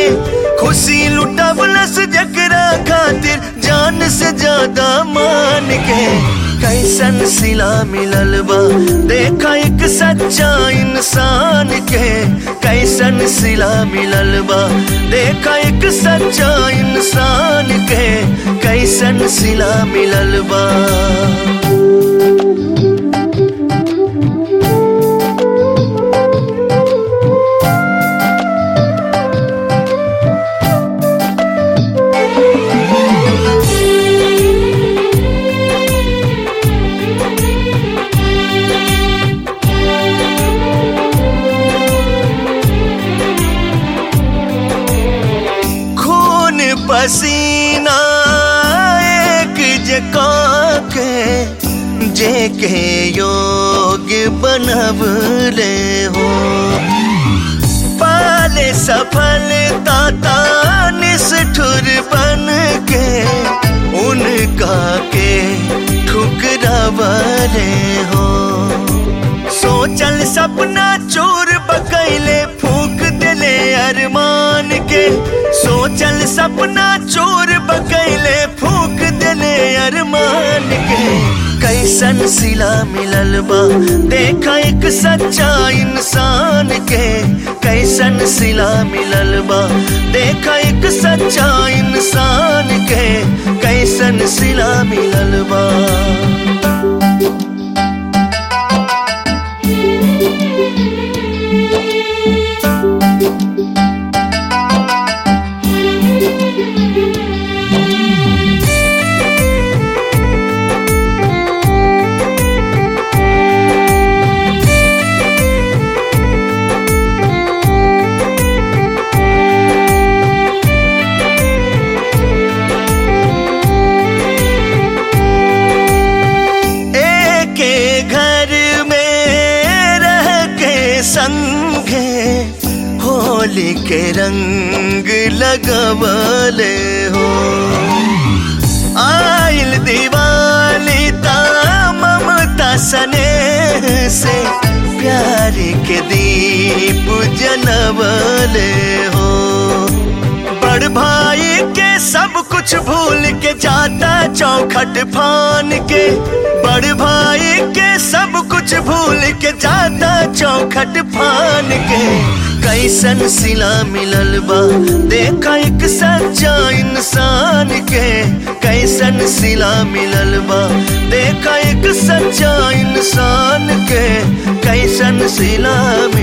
के खुशी लुटवलस जकरा खातिर जान से ज्यादा मान के कैसन सिला मिलल बा देखा एक सच्चा इंसान के कैसन सिला मिलल बा देखा एक सच्चा इंसान के कैसन सिला मिलल बा खून पसीना एक जका के जे के योग बनवले हो पाले सफलता निष्ठुर बन के उनका के ठुकरावले हो सोचल सपना चोर बकैले फूक दिले अरमान के सोचल सपना चोर बकैले फूक दिले अरमान के कैसन सिला मिलल बा देखा एक सच्चा इंसान के कैसन सिला मिलल बा देखा एक सच्चा इंसान के कैसन सिला मिलल बा एके घर में रह के संगे होली के रंग लगवले हो आइल दिवाली ता ममता सने से प्यार के दीप जलवले हो बड़ भाई के सब कुछ भूल के जाता चौखट फान के बड़ भाई के सब कुछ भूल के जाता चौखट फान के कैसन सिला मिलल बा देखा एक सच्चा इंसान के कैसन सिला मिलल बा देखा एक सच्चा इंसान के कैसन सिला मिलल